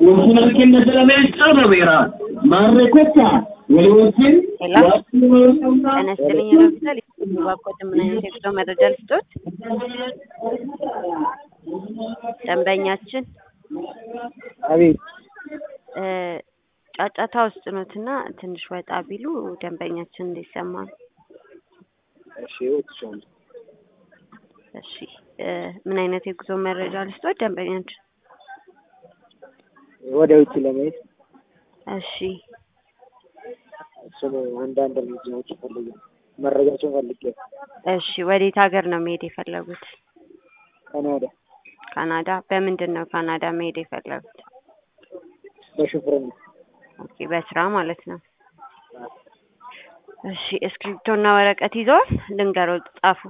Ultima kennete la meessana vera. Marre questa. ወሊዎችን ሄሎ ጤና ይስጥልኝ ሆስፒታል ባኮት ምን አይነት የጉዞ መረጃ ልስጦት? ደንበኛችን አቤት እ ጫጫታ ውስጥ ኖትና ትንሽ ወጣ ቢሉ ደንበኛችን እንዲሰማ ነው። እሺ ወጥቻለሁ። እሺ እ ምን አይነት የጉዞ መረጃ ልስጦት? ደንበኛችን ወደ ውጭ ለመሄድ እሺ እሱን አንዳንድ እርምጃዎች ፈልጌ መረጃቸውን ፈልጌ እሺ ወዴት ሀገር ነው መሄድ የፈለጉት? ካናዳ ካናዳ። በምንድን ነው ካናዳ መሄድ የፈለጉት? በሹፍርና ኦኬ በስራ ማለት ነው። እሺ እስክሪብቶና ወረቀት ይዘዋል? ልንገረው ጻፉ።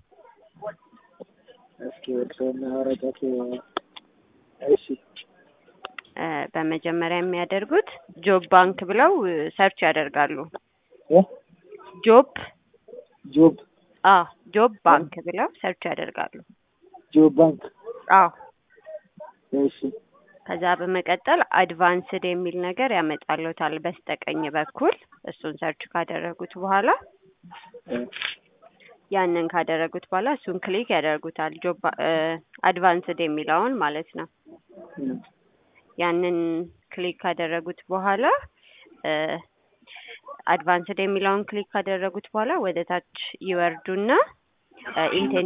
እስኪ ወጥቶና ወረቀት እሺ እ በመጀመሪያ የሚያደርጉት ጆብ ባንክ ብለው እ ሰርች ያደርጋሉ። እ ጆብ ጆብ አዎ ጆብ ባንክ ብለው ሰርች ያደርጋሉ። ጆብ ባንክ አዎ እሺ ከዛ በመቀጠል አድቫንስድ የሚል ነገር ያመጣልዎታል በስተቀኝ በኩል እሱን ሰርች ካደረጉት በኋላ እ ያንን ካደረጉት በኋላ እሱን ክሊክ ያደርጉታል ጆብ እ አድቫንስድ የሚለውን ማለት ነው። እ ያንን ክሊክ ካደረጉት በኋላ እ አድቫንስድ የሚለውን ክሊክ ካደረጉት በኋላ ወደ ታች ይወርዱና ኢንቴን